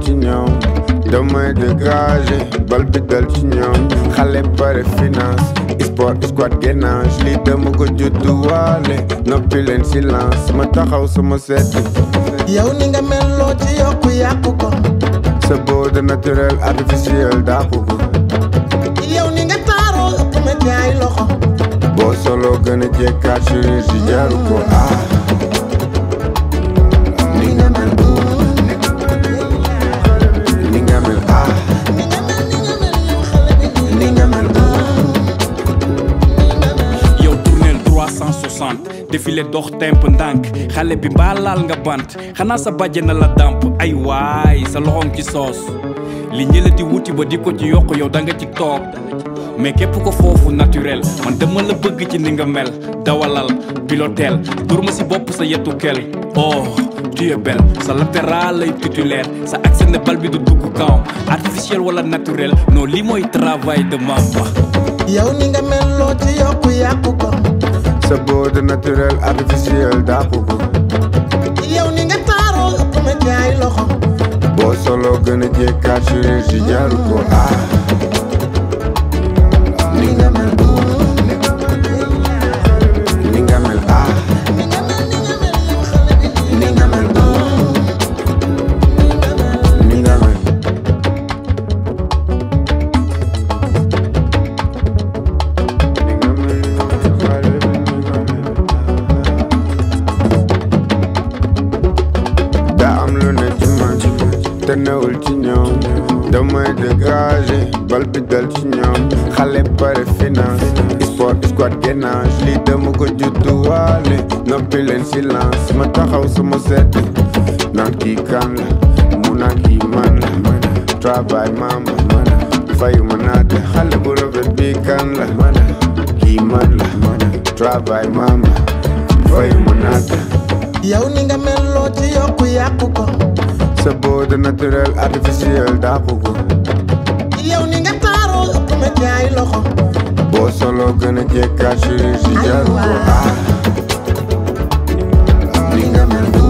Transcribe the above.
ci ñoom damay dégagé bal bi dal ci ñoom xale pare finance sport squad gainage lii dama ko judduwaale noppi leen silence ma taxaw sama seet yow ni nga mel loo ci yokku yàqu ko sa beauté naturel artificiel dàqu ko yow ni nga taaroo ëpp ma ci ay loxo boo solo gën a jekkaat chirurgie jaru ko ah ni nga mel ni nga mel ah ni nga mel ni nga mel yow xale bi ni nga mel yow tournel 360 défilé dox temp ndànk xale bi mbaa laal nga bant xanaa sa bàjje na la dàmp ay waay sa loxoom ci soos li ñëla di wuti ba di ko ci yokk yow da nga ci toog mais képp ko foofu naturel man dama la bëgg ci ni nga mel dawalal pilotel dur ma si bopp sa yetu kel oh tu es belle sa latéral lay titulaire sa accès ne bal bi du dugg kawam artificiel wala naturel non lii mooy travail de Mamba yow ni nga mel loo ci yokku yàqu ko sa beauté naturel artificiel dàqu ko yow ni nga taaroo ëpp ma ci ay loxo boo solo gën a jekkaat chirurgie jaru ko ah ni nga mel ni nga mel ah ni nga mel ni nga mel yow xale bi ni nga mel ni nga mel ni nga mel xale bi ni nga mel daa am lu ne ci man te newul ci ñoom damay dégagé bal bi dal ci ñoom xale pare finance sport squad gainage lii dama ko judduwaale noppi leen silence ma taxaw sama seet naan kii kan la mu naan kii man la travail mama fayu ma naate xale bu rafet bi kan la kii man la travail mama fayu ma naate yow ni nga mel loo ci yokku yàqu ko sa beauté naturel artificiel dàqu ko yow ni nga taaroo ëpp ma ci ay loxo boo solo gën a jekkaat chirurgie jaru ko ah ni nga mel